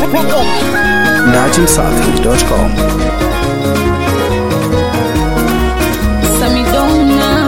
datimsafi.com. Samidona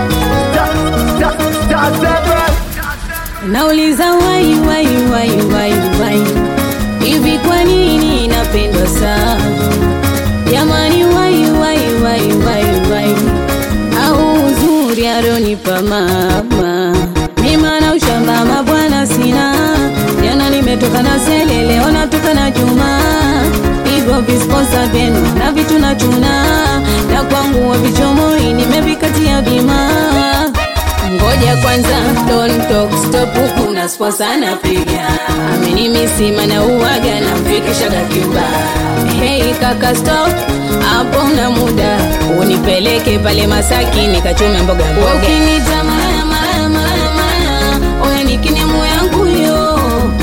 nauliza wai wai wai wai wai hivi kwa nini napendwa sana jamani wai wai wai wai wai au uzuri alionipa mama mima na ushamba mabwana sina jana nimetoka na sele leo natoka na juma hivyo visponsa vyenu na vitu na chuna na kwangu wa vichomoi nimevikatia bima ngoja kwanza don't talk stop huku na sposa napiga amini misima na uwaga na mfikishaga Cuba hey kaka stop hapo na muda unipeleke pale Masaki nikachume mboga mboga ukinita mara mara mara mara oya nikinemu yangu yo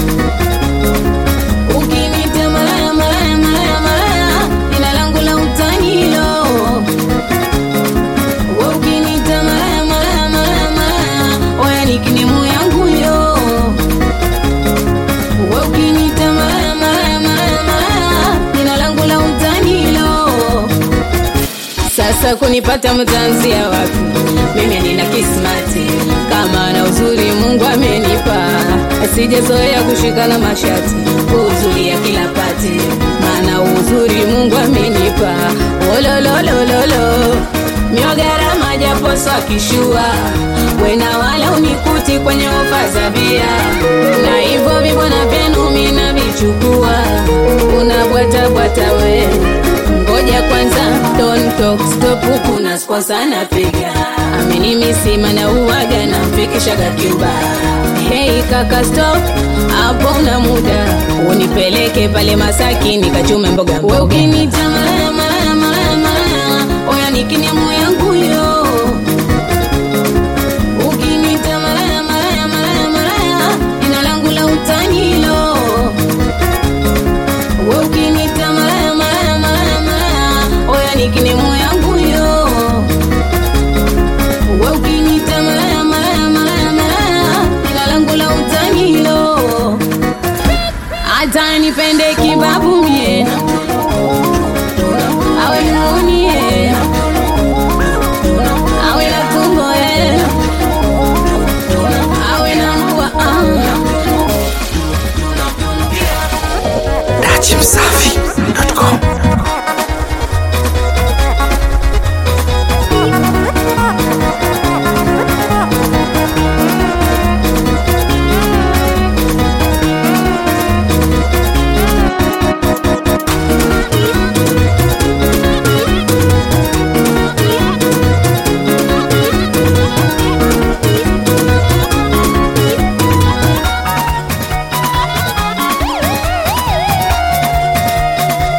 ukinita mara mara mara mara jina langu la utanilo wewe ukinita mara mara mara mara oya nikinemu yangu yo wewe ukinita mara mara mara mara jina langu la utanilo sasa kunipata mtanzia wapi mimi nina kismati kama na uzuri mungu amenipa asijazoea kushikana mashati uzuri ya kila pati maana uzuri mungu amenipa olololololo miogarama japoso akishua wena wala unikuti kwenye ofa za bia na hivyo vibwana vyenu mina vichukua unabwatabwata we ngoja kwanza don't talk stop huku na sposa napiga amini misima na uwaga na mfikishaga Cuba hey kaka stop hapo na muda unipeleke pale Masaki nikachume mboga mboga ukinita mara mara mara mara oya nikinemu yangu yo ukinita mara mara mara mara jina langu la utanilo wewe ukinita mara mara mara mara oya nikinemu yangu yo wewe ukinita mara mara mara mara jina langu la utanilo hata nipende kibabu mie awe munie awe na tumbo eh. awe na mbwa ah. datimsafi.com.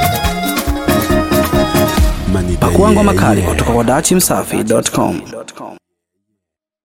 Pakuangwa makali kutoka kwa datimsafi.com.